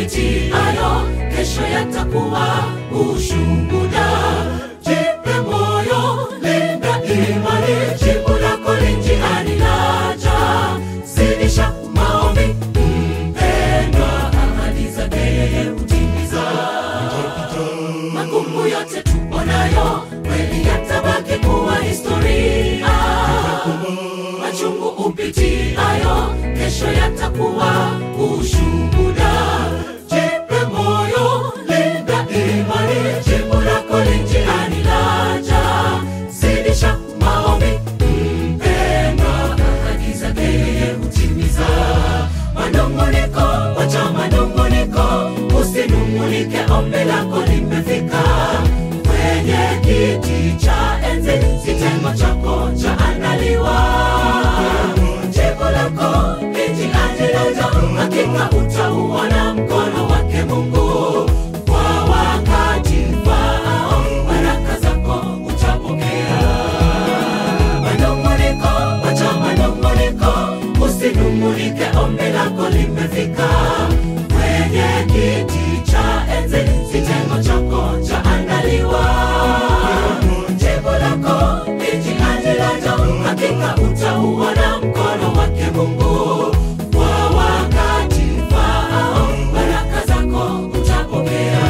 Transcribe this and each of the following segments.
upitiayo kesho yatakuwa ushuhuda. Jipe moyo, linda imani, jibu lako li njiani laja. Zidisha maombi, mpendwa, ahadi zake yeye hutimiza. Magumu yote tuonayo kweli yatabaki kuwa historia. Machungu upitiayo kesho yatakuwa ushuhuda. Jipe moyo, linda imani, jibu lako li njiani laja. Zidisha maombi, mpendwa, ahadi zake yeye hutimiza. Manunguniko, wacha manunguniko, usinungunike, ombi lako limefika kwenye kiti cha enzi, kitengo chako chaandaliwa. Jibu lako lijianjilaja, hakika utauona mkono wake Mungu kwa wakati faao, baraka zako utapokea manunguniko, wacha manunguniko, usinungunike, ombi lako limefika kwenye kiti cha enzi, kitengo chako chaandaliwa. Jibu lako lijianjilaja, hakika utauona mkono wake Mungu kwa wakati faao, baraka zako utapokea.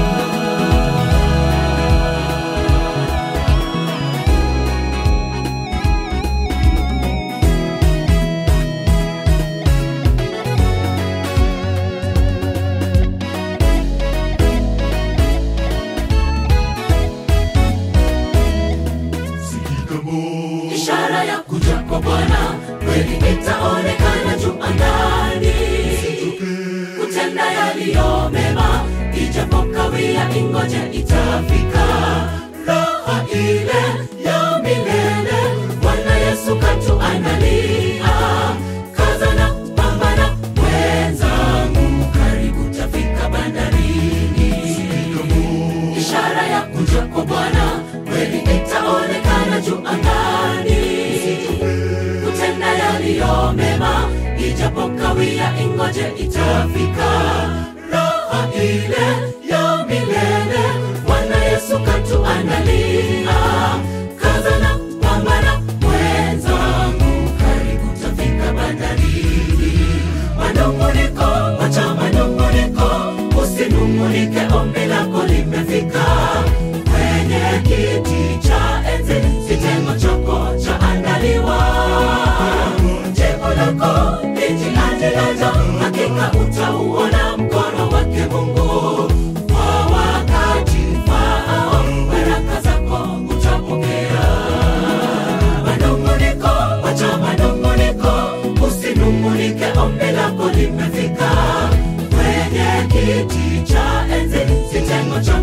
ishara ya kuja kwa Bwana kweli itaonekana juu angani, kutenda yaliyo mema, ijapokawia ingoje itafika. Raha ile ya milele Bwana Yesu katuandalia. Kaza na pambana mwenzangu, karibu tafika bandarini ishara ya kuja kwa Bwana kweli itaonekana juu angani, kutenda yaliyo mema, ijapokawia ingoje itafika. Raha ile ya milele Bwana Yesu katuandalia. Kaza na pambana mwenzangu, karibu tafika bandarini. Manunguniko, wacha manunguniko, usinungunike, ombi lako limefika kwenye kiti cha enzi, kitengo chako chaandaliwa. Jibu lako lijianjilaja, hakika utauona mkono wake Mungu kwa wakati faao, baraka zako utapokea manunguniko, wacha manunguniko, usinungunike, ombi lako limefika kwenye kiti cha enzi, kitengo cha